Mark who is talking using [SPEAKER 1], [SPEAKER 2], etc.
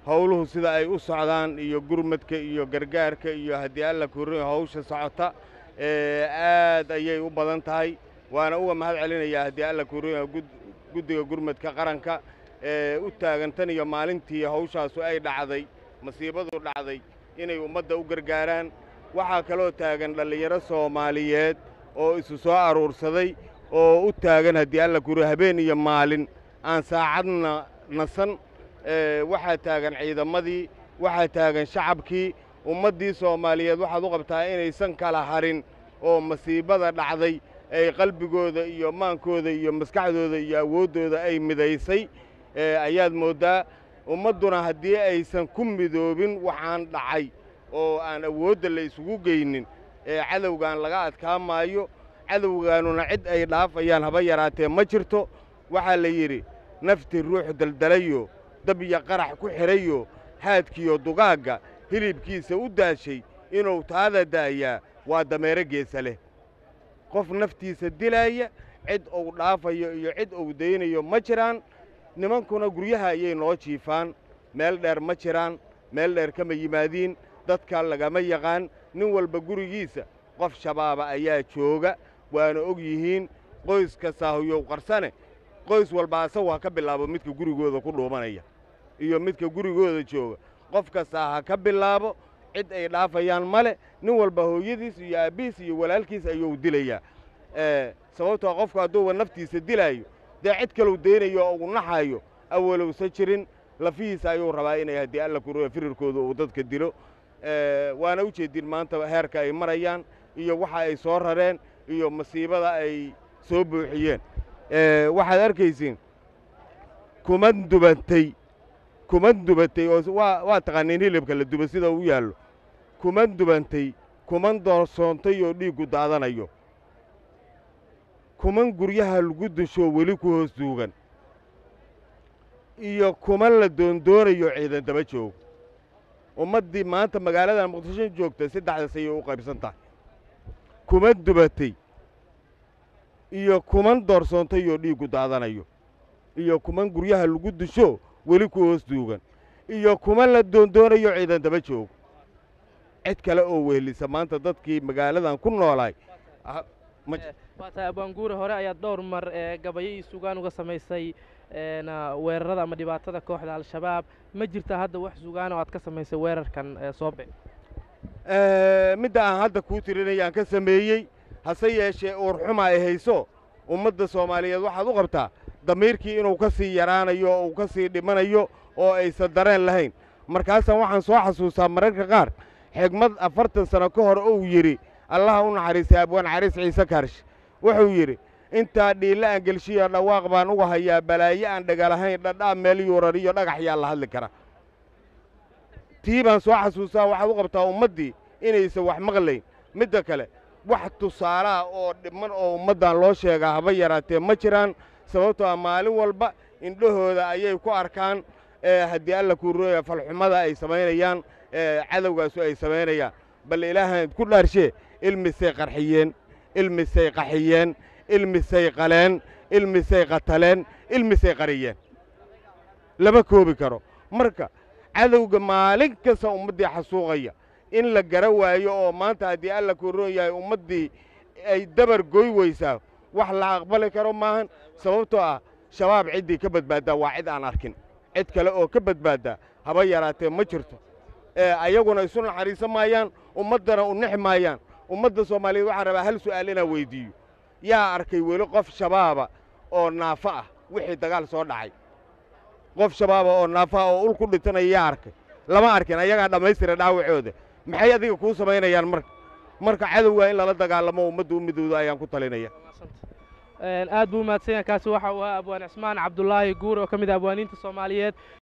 [SPEAKER 1] howluhu sida ay u socdaan iyo gurmadka iyo gargaarka iyo haddii alla kurin hawsha socota aad ayay u badan tahay waana uga mahad celinayaa haddii alla kurin guddiga gurmadka qaranka ee u taagan tan iyo maalintii hawshaasu ay dhacday masiibadu dhacday inay ummadda u gargaaraan waxaa kaloo taagan dhallinyaro soomaaliyeed oo isu soo aruursaday oo u taagan haddii alla kuri habeen iyo maalin aan saacadna nasan waxaa taagan ciidamadii waxaa taagan shacabkii ummaddii soomaaliyeed waxaad u qabtaa inaysan kala harin oo masiibada dhacday ay qalbigooda iyo maankooda iyo maskaxdooda iyo awooddooda ay midaysay ayaad mooddaa ummadduna haddii aysan ku midoobin waxaan dhacay oo aan awoodda la isugu geynin ee cadowgan laga adkaa maayo cadowgaanuna cid ay dhaafayaan haba yaraatee ma jirto waxaa la yidhi nafti ruux daldalayo dab iyo qarax ku xidhayo haadkiyo dugaagga hilibkiisa u daashay inuu taada daayaa waa dameero geesa leh qof naftiisa dilaaya cid uu dhaafayo iyo cid uu daynayo ma jiraan nimankuna guryaha ayay noo jiifaan meel dheer ma jiraan meel dheer kama yimaadiin dadka lagama yaqaan nin walba gurigiisa qof shabaaba ayaa jooga waana og yihiin qoys kastaahuyow qarsane qoys walba asagu ha ka bilaabo midka gurigooda ku dhuumanaya iyo midka gurigooda jooga qof kastaa ha ka bilaabo cid ay dhaafayaan male nin walba hooyadiis iyo aabbihiis iyo walaalkiis ayuu dilayaa sababtoo qofku hadduuba naftiisa dilaayo dee cid kalou daynayo oo uu naxayo awalowsa jirin lafihiisa ayuu rabaa inay haddii alla kuroya firirkooda uu dadka dilo waana u jeedin maanta heerka ay marayaan iyo waxa ay soo rareen iyo masiibada ay soo buuxiyeen waxaad arkaysiin kuman dubantay kuman dubatay oo waa taqaaniin hilibka la duba sida u yaallo kuman dubantay kuman doorsoontay oo dhiiggu daadanayo kuman guryaha lagu dushoo weli ku hoos duugan iyo kuman la doondoonayo ciidan daba joog ummaddii maanta magaaladan muqdisho joogta saddexdaas ayay u qaybsan tahay kuman dubatay iyo kuman doorsoontay oo dhiiggu daadanayo iyo kuman guryaha lagu dusho weli ku hoos duugan iyo kuman la doondoonayo ciidan daba joog cid kale oo wehelisa maanta dadkii magaaladan ku noolaay
[SPEAKER 2] waa tahay abwaanguure hore ayaad dhowr mar gabayo iyo sugaan uga samaysay weerarada ama dhibaatada kooxda al-shabaab ma jirta hadda wax sugaan oo aad ka samaysay weerarkan soobe
[SPEAKER 1] midda aan hadda kuu tirinaya aan ka sameeyey hase yeeshee uurxuma ay hayso ummadda soomaaliyeed waxaad u qabtaa damiirkii inuu ka sii yaraanayo oo uu ka sii dhimanayo oo aysan dareen lahayn markaasaan waxaan soo xasuustaa mararka qaar xigmad afartan sano ka hor uu yidhi allaha u naxariistay abwaan cariis ciise kaarsh wuxuu yidhi intaa dhiille aan gelshiyo dhawaaq baan uga hayaa balaaye aan dhagalahayn dhadhaa meel yuurar iyo dhagax yaa la hadli kara tii baan soo xasuustaa waxaad u qabtaa ummaddii inaysan wax maqlayn midda kale wax tusaalaha oo dhiman oo ummaddan loo sheegaa haba yaraatee ma jiraan sababtoo ah maalin walba indhahooda ayay ku arkaan haddii alla kuurooya falxumada ay samaynayaan cadowgaasu ay samaynayaan bal ilaahan ku dhaarshee ilmisay qarxiyeen ilmisay qaxiyeen ilmisay qaleen ilmisay qataleen ilmisay qariyeen lama koobi karo marka cadowga maalin kasta ummaddii xasuuqaya in la gara waayo oo maanta haddii alla kuroon yahay ummaddii ay dabar goy weysaa wax la aqbali karo maahan sababtoo ah shabaab ciddii ka badbaaddaa waa cid aan arkin cid kale oo ka badbaaddaa haba yaraatee ma jirto ayaguna isu naxariisan maayaan ummaddana u nexi maayaan ummadda soomaaliyeed waxaan rabaa hal su'aal inaan weyddiiyo yaa arkay weli qof shabaaba oo naafo ah wixii dagaal soo dhacay qof shabaaba oo naafo ah oo ul ku dhintanaya yaa arkay lama arkin ayagaa dhammaystira dhaawacooda maxay adiga kuu samaynayaan marka marka cadowga in lala dagaalamo ummadda u midowda ayaan ku talinaya
[SPEAKER 2] aad buu mahadsan yahay kaasi waxa uu ahaa abwaan cismaan cabdulaahi guur oo ka mid ah abwaaniinta soomaaliyeed